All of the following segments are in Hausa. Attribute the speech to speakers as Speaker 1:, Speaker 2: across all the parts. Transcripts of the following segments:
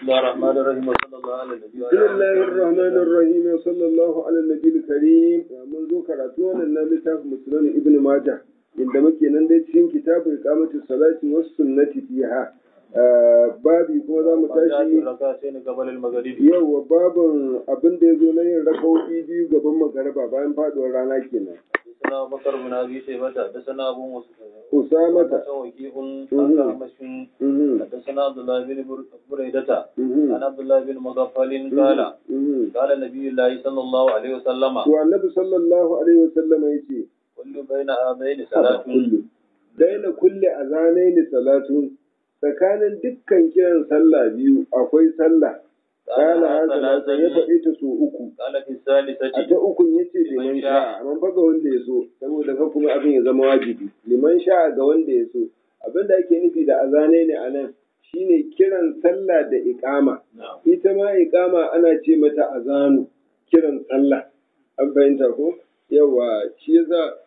Speaker 1: بسم الله الرحمن الرحيم وصلى الله على النبي
Speaker 2: بسم الله الرحمن الرحيم وصلى الله على النبي الكريم mun zo karatu wannan na littafin musulun ibn majah inda muke nan dai cikin kitabu iqamati salati was sunnati fiha babi kuma za mu tashi
Speaker 1: ركعتين قبل المغرب
Speaker 2: yawa babin abin da ya zo na yin rakawoyi biyu gaban magariba bayan faduwar rana kenan
Speaker 1: حدثنا أبو بكر بن ابي شيبه حدثنا ابو مسلم
Speaker 2: usamata
Speaker 1: وكيع عن أعمش
Speaker 2: mhm,
Speaker 1: حدثنا عبد الله بن بر- بريدة
Speaker 2: mhm,
Speaker 1: عن عبد الله بن مغفل قال
Speaker 2: mhm.
Speaker 1: قال نبي الله صلى الله عليه وسلم
Speaker 2: to annabi sallallahu alaihi wasallam yace
Speaker 1: كل بين هذين صلاة
Speaker 2: daina kulle azanaini salatu tsakanin dukkan kiran sallah biyu akwai sallah kana salatu ya faɗi ta so uku
Speaker 1: قال في
Speaker 2: a
Speaker 1: الثالثة
Speaker 2: ta ukun yace liman sha'a amma fa ga wanda ya so saboda ka kuma abin ya zama wajibi liman sha'a ga wanda ya so abin da ake nufi da azanaini a nan shine kiran sallah da iqama
Speaker 1: نعم
Speaker 2: ita ma iqama ana ce mata azanu kiran sallah an fahimta ko yawa shi yasa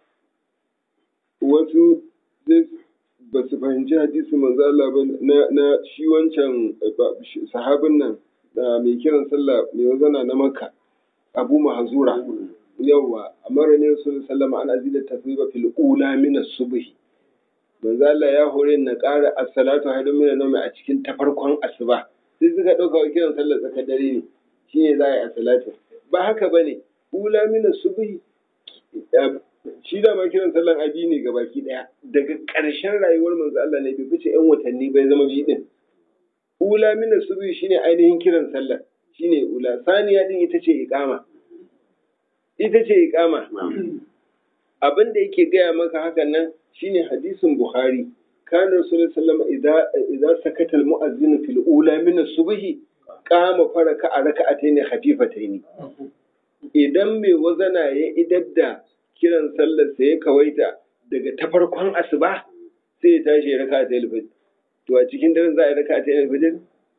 Speaker 2: wasu sai ba su fahimci hadisi manzo Allah ba na, na shi wancan eh, ba- shi- sahabin nan da mai kiran sallah mai wazana na Makka Abu Mahzura yawa amara ne sallallahu alaihi wasallam an azida tasbiba fil ula min as-subh manzo Allah ya hore na ƙara as-salatu haidun min an a cikin tafarkon asuba sai suka ɗauka wa kiran sallar tsakar dare ne shi ne za a yi as-salatu ba haka bane ula min as-subh shi da ma kiran sallan abi ne ga baki daya daga ƙarshen rayuwar manzo Allah ne bai fice yan watanni bai zama bi din ula min as-subh shine ainihin kiran sallar shine ula saniya din ita ce iqama ita ce iqama abin da yake gaya maka hakan nan shine hadisin Bukhari kana Rasulullah sallallahu alaihi wasallam idza idza sakata al-mu'azzin fil ula min as-subh qama faraka a raka'atayn khafifatayn idan mai wazana ya idar da kiran sallar sa ya kawaita daga ta farkon asuba sai ya tashi ya raka ta fajr to a cikin daren za a yi raka ta fajr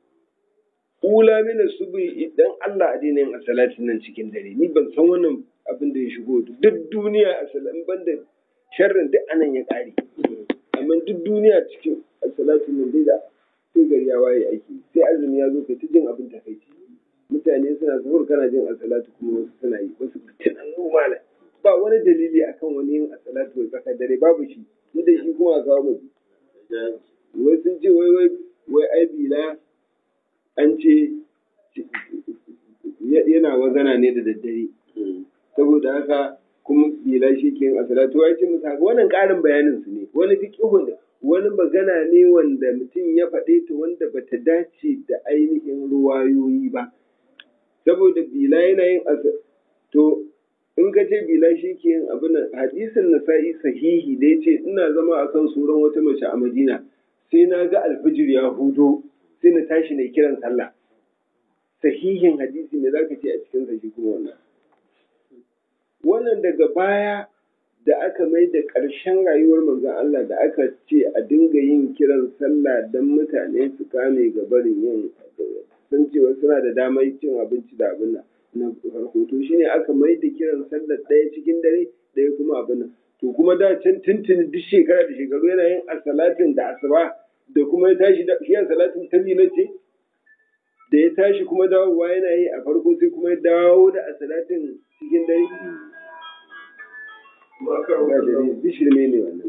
Speaker 2: ula min as-subh idan Allah a daina yin salatin nan cikin dare ni ban san wannan abin da ya shigo duk duniya a salam banda sharrin duk anan ya kare amma duk duniya cikin salatin nan dai da sai gari ya waye aiki sai azumi ya zo kai ta jin abin takaici mutane suna zuhur kana jin asalatu kuma wasu suna yi wasu tunannu malam ba wani dalili akan wani yin asalatu wai tsakar dare babu shi duk da shi kuma a kawo mu wai sun ce wai wai wai ai bila an ce yana wazana ne da daddare saboda haka kuma bila shi ke yin asalatu ya ce musu haka wannan ƙarin bayanin su ne wani fiqhun da wani magana ne wanda mutum ya faɗe ta wanda bata dace da ainihin ruwayoyi ba saboda bila yana yin asa to in ka ce bila shi ke yin abin nan hadisin nasa'i sahihi da ya ce ina zama akan suran wata mace a madina sai na ga alfijir ya hudo sai na tashi na kiran sallah sahihin hadisi ne zaka ce a cikin sa shi kuma wannan wannan daga baya da aka mai da ƙarshen rayuwar manzon Allah da aka ce a dinga yin kiran sallah don mutane su kame ga barin yin sun cewa suna da damar cin abinci da abin nan na farko to shine aka mai da kiran sallah ɗaya cikin dare ɗaya kuma abin nan to kuma da can tuntuni duk shekara da shekaru yana yin asalatin da asuba da kuma ya tashi da shi asalatin ta ce da ya tashi kuma dawowa yana yi a farko sai kuma ya dawo da asalatin cikin dare duk shirme ne wannan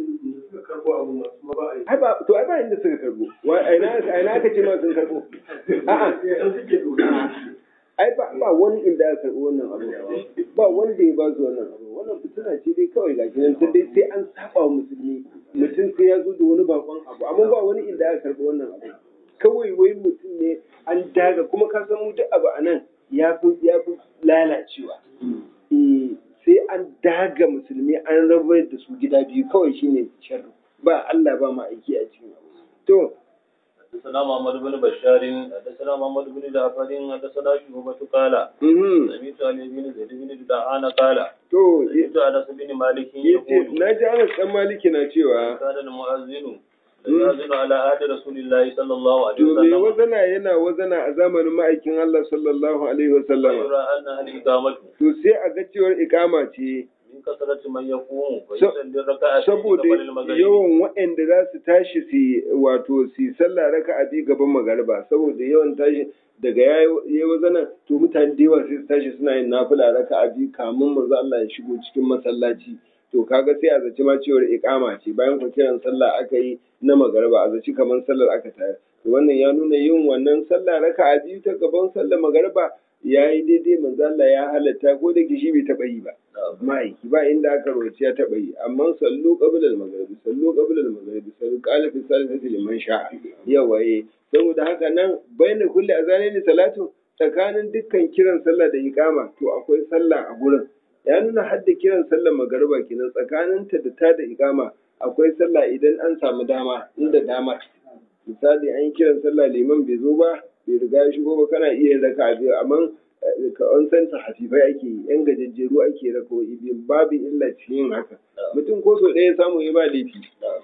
Speaker 2: ai ba to ai ba inda suka karbo wai aina aina aka ce ma sun karbo a'a ai ba ba wani inda aka karbo wannan abu ba wanda ya ba su wannan abu wannan fitina ce dai kawai ga nan sai dai sai an saba wa musulmi mutum sai ya zo da wani bakon abu amma ba wani inda aka karbo wannan abu kawai wai mutum ne an daga kuma ka san mu duk abu a nan ya fi ya fi lalacewa eh sai an daga musulmi an rabar da su gida biyu kawai shine sharri ba Allah ba ma aiki a cikin abu to
Speaker 1: حدثنا محمد بن بشار حدثنا محمد بن جعفر حدثنا شعبة قال
Speaker 2: mhm
Speaker 1: سمعت علي بن زيد بن جدعان قال
Speaker 2: to
Speaker 1: سمعت انس بن مالك
Speaker 2: yace
Speaker 1: يقول
Speaker 2: na ji Anas dan Maliki na cewa
Speaker 1: كان المؤذن يؤذن على عهد رسول الله صلى الله عليه
Speaker 2: to me
Speaker 1: وسلم
Speaker 2: wazana yana wazana a zamanin ma'aikin Allah sallallahu alaihi wa sallama
Speaker 1: ويرى انها الاقامه
Speaker 2: to sai a ga cewar ikama ce
Speaker 1: من كثرة من يقوم فيصلي الركعتين
Speaker 2: saboda
Speaker 1: قبل المغرب
Speaker 2: yawan waɗanda za su tashi su wato su yi sallah raka a biyu gaban magariba saboda yawan tashi daga ya yi wazanan to mutane da yawa sai su tashi suna yin nafila raka a biyu kamun manzo Allah ya shigo cikin masallaci to kaga sai a zaci ma cewar iqama ce bayan ku kiran sallah aka yi na magariba a zaci kamar sallar aka tayar to wannan ya nuna yin wannan sallah raka a biyu ta gaban sallar magariba ya yi daidai manzo Allah ya halatta ko da kishi bai taɓa yi ba ma'aiki ba inda aka rawaci ya taɓa yi amma sallu qabla al-maghribi sallu qabla al-maghribi sallu qala fi salati liman sha'a yawa eh saboda haka nan baina kulli azanaini salatu tsakanin dukkan kiran sallah da iqama to akwai sallah a gurin ya nuna hadda kiran sallar magariba kenan tsakanin ta da ta da iqama akwai sallah idan an samu dama inda dama misali an yi kiran sallah liman bai zo ba bai riga ya shigo ba kana iya yin raka'a biyu amma ka an san ta hafifai ake yi yan gajejjeru ake rako biyu babu illa cikin yin haka mutum ko so ɗaya samu ya ba laifi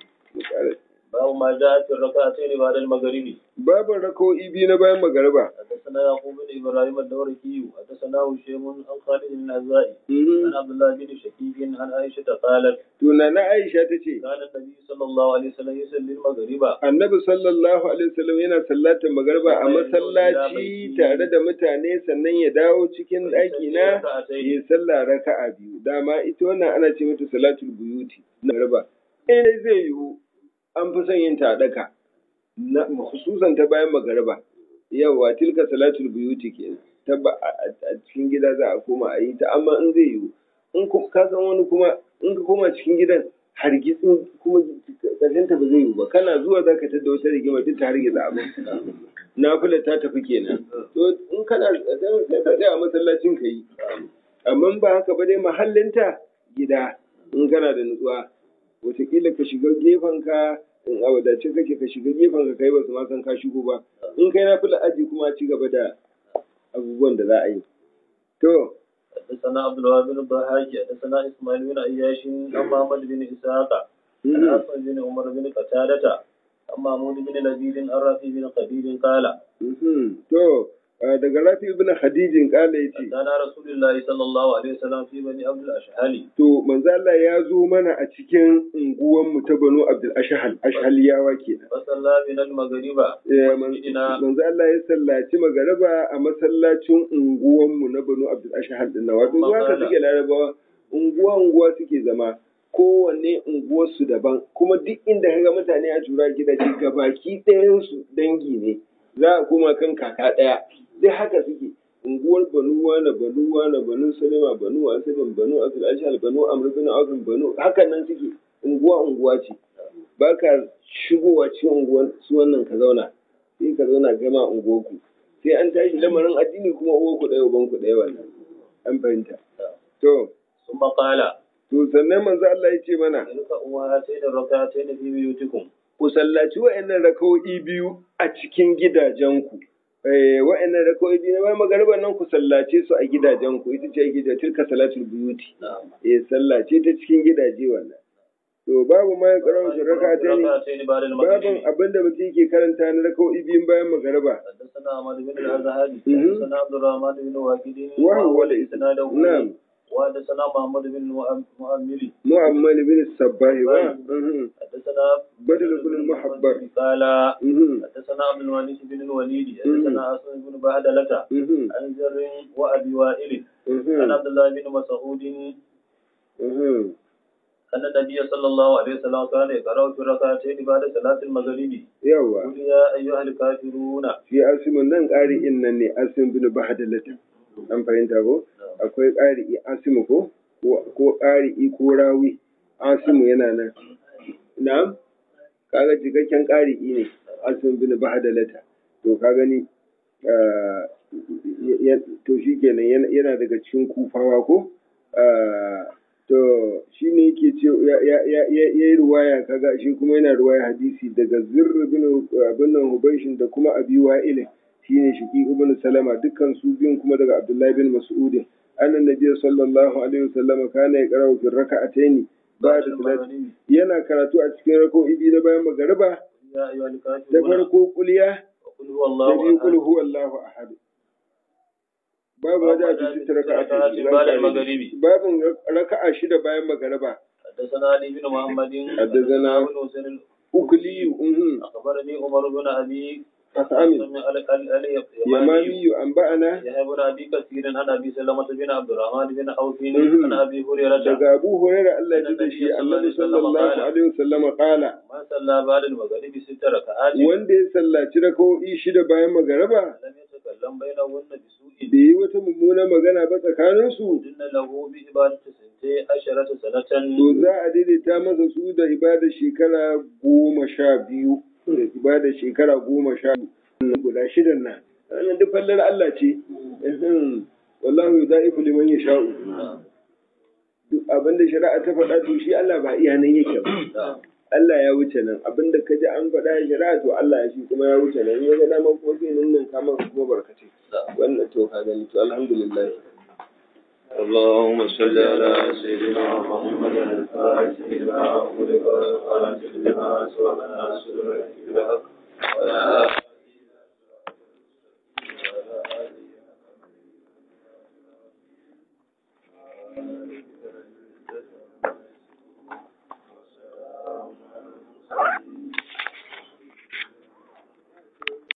Speaker 1: باب ما جاء في الركعتين بعد المغرب
Speaker 2: babu rako biyu na bayan magariba
Speaker 1: حدثنا يعقوب بن ابراهيم الدورقي حدثنا هشيم عن خالد بن النزائي عن عبد الله بن شقيق عن عائشه قالت
Speaker 2: tuna na aisha ta ce
Speaker 1: كان النبي صلى الله عليه وسلم يصلي المغرب
Speaker 2: annabi sallallahu alaihi wasallam yana sallatar magariba a masallaci tare da mutane sannan ya dawo cikin ɗaki na ya sallah raka'a biyu dama ita wannan ana ce mata salatul buyuti na magariba eh zai yiwu an fi son yin ta a ɗaka na hususan ta bayan magariba yawa tilka salatul buyuti kenan ta ba a cikin gida za a koma a yi ta amma in zai yiwu in ka san wani kuma in ka koma cikin gidan hargitsin kuma ƙarshen ta ba zai yiwu ba kana zuwa za ka tada wata rigima duk ta hargitsa abin nafila ta tafi kenan to in kana sai ka tsaya a masallacin ka yi amma ba haka ba dai mahallinta gida in kana da nutsuwa wataƙila ka shiga gefen ka in a wadace kake ka shiga gefen ka kai ba su ma san ka shigo ba in kai nafila aji kuma ci gaba da abubuwan da za a yi to
Speaker 1: حدثنا عبد الوهاب بن الضحاك حدثنا اسماعيل بن عياش عن محمد بن اسحاق عن حسن بن عمر بن قتادة عن محمود بن لبيد عن رافي بن قبيل قال
Speaker 2: to daga rafi ibn khadijin kala yace
Speaker 1: كان رسول الله صلى الله عليه وسلم في بني عبد الاشهل
Speaker 2: to manzo Allah ya zo mana a cikin unguwan mu ta Banu Abdul Ashhal Ashhaliyawa kenan
Speaker 1: فصلى من المغرب
Speaker 2: Eh, man- manzo Allah ya sallaci magariba a masallacin unguwan mu na Banu Abdul Ashhal din nan wato zuwa ka suke larabawa unguwa unguwa suke zama kowanne unguwar su daban kuma duk inda kaga mutane a tura gidaje gabaki ɗayan su dangi ne za a koma kan kaka ɗaya duk haka suke unguwar banu wana banu wana banu salima banu asalin banu asul ashal banu amr bin auf banu hakan nan suke unguwa unguwa ce ba ka shigowa cikin unguwar su wannan ka zauna sai ka zauna kai ma unguwarku sai an tashi lamarin addini kuma uwarku ɗaya ubanku ɗaya wannan an fahimta to
Speaker 1: ثم قال
Speaker 2: to sannan manzo Allah ya ce mana
Speaker 1: تلك أمهاتين الركعتين في بيوتكم
Speaker 2: ku sallaci wa'annan rakawo'i biyu a cikin gidajenku. Eh, wa'annan rakawo'i biyu na bayan magariban nan ku sallace su a gidajenku, ita ce gida tilka salatul buyuti.
Speaker 1: نعم
Speaker 2: Eh, sallace ta cikin gidaje wannan. To babu ma ya karawa shi raka ta ne,
Speaker 1: ركعتين بعد
Speaker 2: babin
Speaker 1: المغرب
Speaker 2: abinda mutum yake karanta na rakawo'i biyun bayan magariba.
Speaker 1: حدثنا أحمد بن الأزهري
Speaker 2: مهم.
Speaker 1: حدثنا عبد الرحمن بن واكد
Speaker 2: وهو
Speaker 1: إسناده
Speaker 2: نعم.
Speaker 1: وحدثنا محمد بن المؤمل
Speaker 2: Mu'ammal bin Sabbahi wa. Mhm.
Speaker 1: حدثنا
Speaker 2: بدر بن المحبر.
Speaker 1: قال
Speaker 2: Mhm.
Speaker 1: حدثنا عبد الملك بن الوليد حدثنا أسد بن بهدلة
Speaker 2: Mhm.
Speaker 1: عن زر وأبي وائل عن
Speaker 2: Mhm.
Speaker 1: عبد الله بن مسعود
Speaker 2: Mhm.
Speaker 1: أن النبي صلى الله عليه وسلم كان يقرأ في الركعتين بعد صلاة المغرب
Speaker 2: Yawa.
Speaker 1: قل يا أيها الكافرون
Speaker 2: shi asimin nan ƙari'in nan ne asim bin bahadalata an fahimta ko akwai ƙari'i asimu ko ko ƙari'i ko rawi asimu yana nan na'am kaga cikakken ƙari'i ne asim bin bahadalata to ka gani ah, ya- to shi kenan yana yana daga cikin kufawa ko Ah, to shi ne yake ce ya ya- ya- ya- ya yi ruwaya kaga shi kuma yana ruwaya hadisi daga zirr bin abin nan hubaishin da kuma abi wa'ilin shi ne shiki ibn salama dukkan su biyun kuma daga abdullahi bin mas'udin annan nabi sallallahu alaihi wasallam kana ya qara'u fi raka'ataini
Speaker 1: بعد
Speaker 2: ba'da salat
Speaker 1: المغرب
Speaker 2: yana karatu a cikin rako'i biyu na bayan magariba
Speaker 1: يا أيها
Speaker 2: da
Speaker 1: الكافرون
Speaker 2: farko kuliya
Speaker 1: وقل هو
Speaker 2: da biyu
Speaker 1: الله
Speaker 2: kul
Speaker 1: أحد
Speaker 2: huwallahu ahad babu wajen da su raka'a
Speaker 1: بعد المغرب
Speaker 2: babin raka'a shida bayan magariba
Speaker 1: حدثنا علي بن محمد
Speaker 2: حدثنا
Speaker 1: بن حسين
Speaker 2: ukuli uhun
Speaker 1: أخبرني عمر بن أبي
Speaker 2: asamin
Speaker 1: سمع ال- ال- ال-
Speaker 2: yamamiyu an ba'ana
Speaker 1: يحيى بن أبي كثير عن أبي سلمة بن عبد الرحمن بن عوف
Speaker 2: مهم.
Speaker 1: عن أبي هريرة
Speaker 2: daga abu hurairah Allah ya ji da shi annabi sallallahu alaihi wasallam qala
Speaker 1: من صلى بعد المغرب ست ركعات
Speaker 2: wanda ya sallaci raka'o'i shida bayan magariba
Speaker 1: لم يتكلم بينهن بسوء
Speaker 2: bai yi wata mummuna magana ba tsakaninsu
Speaker 1: إن له بعبادة سنتي عشرة سنة
Speaker 2: to za a daidaita masa su da ibada shekara goma sha biyu da ibada shekara goma sha biyu guda shidan nan wannan duk fallar Allah ce Ehem. wallahu yudaifu liman yasha'u duk abinda shari'a ta faɗa to shi Allah ba iya nan yake ba Allah ya wuce nan abinda ka ji an faɗa ya shari'a to Allah ya shi kuma ya wuce nan ya ga dama kuma sai nan nan kama kuma barkace wannan to ka gani to alhamdulillah
Speaker 1: اللهم صل على سيدنا محمد الفاتح لما أغلق والخاتم لما سبق ناصر الحق وعلى آله